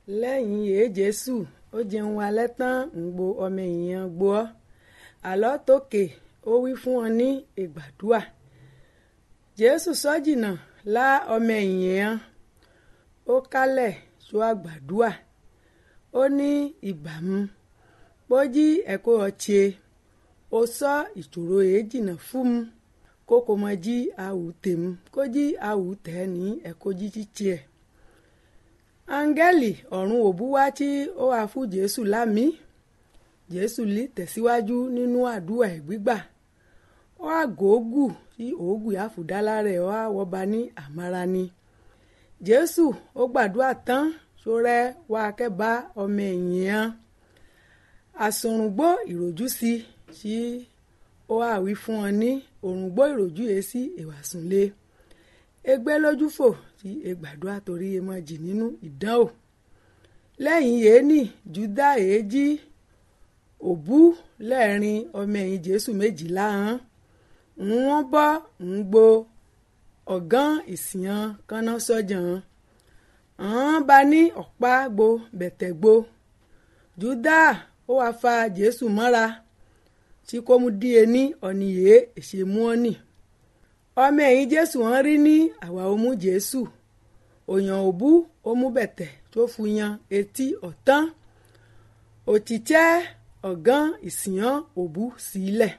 lẹ́yìn èé jésù ó jẹun alẹ́ tán ń gbo ọmọ èèyàn gbó ọ́ àlọ́ tókè ó wí fún wọn ní ìgbàdúà jésù sọ́jìnà lá ọmọ èèyàn ó kálẹ̀ tó àgbàdúà ó ní ìbámu pójí ẹ̀kọ́ ọ̀chẹ́ ó sọ ìṣòro èé jìnnà fún mu kókò mọ jí àwù tèmu kó jí àwù tẹ̀ ní ẹ̀kọ́ jíjí tiẹ̀ áńgẹ́lì ọ̀run òbú wá tí ó wà fún jésù lámì jésù lè tẹ̀síwájú nínú àdúrà ẹ̀ gbígbà ó àgógù tí òógùn àfùdálá rẹ̀ ó àwọ̀ba ní àmàrà ni jésù ó gbàdúrà tán sórẹ́ wá kẹ́bá ọmọ èèyàn àsòrùngbó ìròjú sí tí ó àwí fún wọn ní òrùngbó ìròjú yìí sí ìwàsùnlé egbé lójú fò tí egbàdúrà torí emọ jì nínú ìdánwò lẹ́yìn yéènì júdà èéjì òbú lẹ́ẹ̀rin ọmọ ẹ̀yìn jésù méjìlá hàn ń wọ́n bọ́ ń gbo ọ̀gán ìsìyàn kaná sọ́jà hàn án bá ní ọ̀pá gbo bẹ̀tẹ̀ gbo júdà ó wáá fa jésù mọ́ra tí kò mú díẹ̀ ní ọ̀nìyẹ èṣèmú ọ̀nì ọmọ ẹ̀yìn jésù wọn rí ní àwa ó mú jésù òyàn òbú ó mú bẹ̀tẹ̀ tó fu yan etí ọ̀tán òtítẹ́ ọ̀gán ìsìyàn òbú sílẹ̀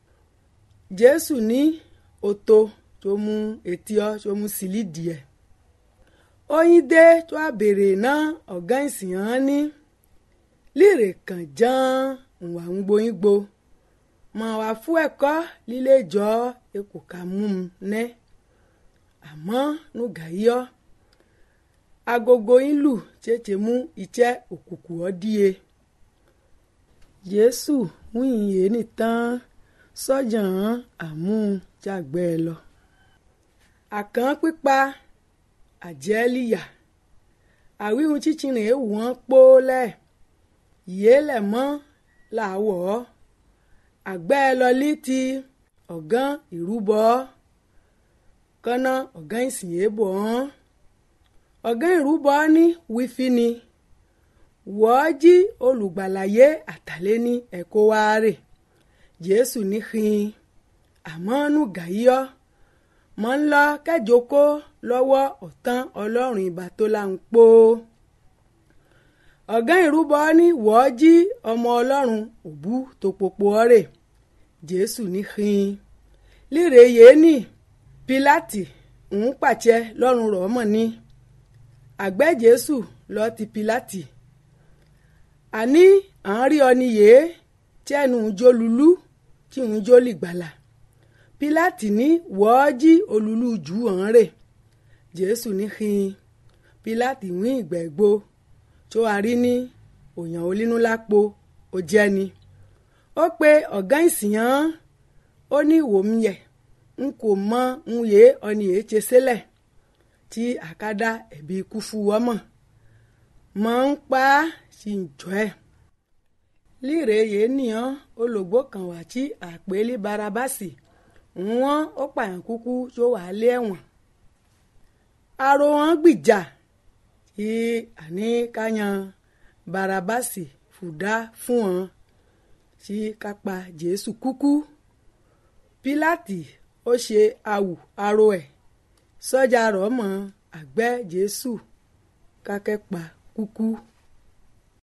jésù ní oto tó mú etí ọ tó mú sílí díẹ̀ oyin dé tó a béèrè náà ọ̀gán ìsìyàn ní líre kàn ján ìwà ń gboyin gbo mọ̀ wá fún ẹ̀kọ́ líle jọ ekò ká mú un nẹ́ àmọ́ nùgà yọ agogo yín lù tètè mú iṣẹ́ òkùnkùn ọ́ díye jésù wíyìn yé nìtàn sọ́jà hàn àmújàgbẹ́ ẹ lọ àkàn pípa àjẹ́líyà àwíhun chíchìrìn èèwù wọn pólẹ̀ yéèlẹ̀ mọ́ làwọ̀ ọ́ àgbẹ́ lọlí ti ọ̀gán ìrúbọ kọ́nà ọ̀gán ìsìn èèbọ̀ ọ́n ọ̀gán ìrúbọ ní wífí ni wọ́ọ́ jí olùgbàlàyé àtàlẹ́ ní ẹ̀kọ́ wa rè jésù ní hin àmọ́ nù gàyíọ́ mọ́ ń lọ kẹjọkó lọ́wọ́ ọ̀tán ọlọ́run ìbá tó là ń pò ọ̀gán ìrúbọ ní wọ́ọ́ jí ọmọ ọlọ́run òbú tó popo ọ̀rẹ́ jésù ní hin líre yéènì pílátì ń pàṣẹ lọ́rùn rọ̀ mọ̀ ní àgbẹ̀ jésù lọ ti pílátì àní à ń rí ọni yèé tí ẹnu ń jó lulú tí ń jó lìgbàlà pílátì ní wọ́ọ́ jí olùlú jù hàn rè jésù ní hin pílátì wí ìgbẹ́gbó tó a rí ní òyàn olínú lápò ó jẹ́ ni ó pe ọ̀gá ìsìyàn ó ní wòmíyẹ n kò mọ n yé ọni yé ṣe sílẹ̀ tí àkádá ẹ̀bí ikú fún wọ́mọ̀ mọ̀ ń pa á sí ìjọ ẹ̀ líre yéé nìyàn olùgbò kan wà tí àpèlé barabasi wọ́n ó pààyàn kúkú tó wà lé ẹ̀wọ̀n aró wọn gbìjà tí àní káyan barabasi fùdá fún wọn tí kápá jésù kúkú pílátì ó ṣe awù aró ẹ̀ sọ́jà rọ̀ mọ́ àgbẹ̀ jésù kákẹ́pa kúkú.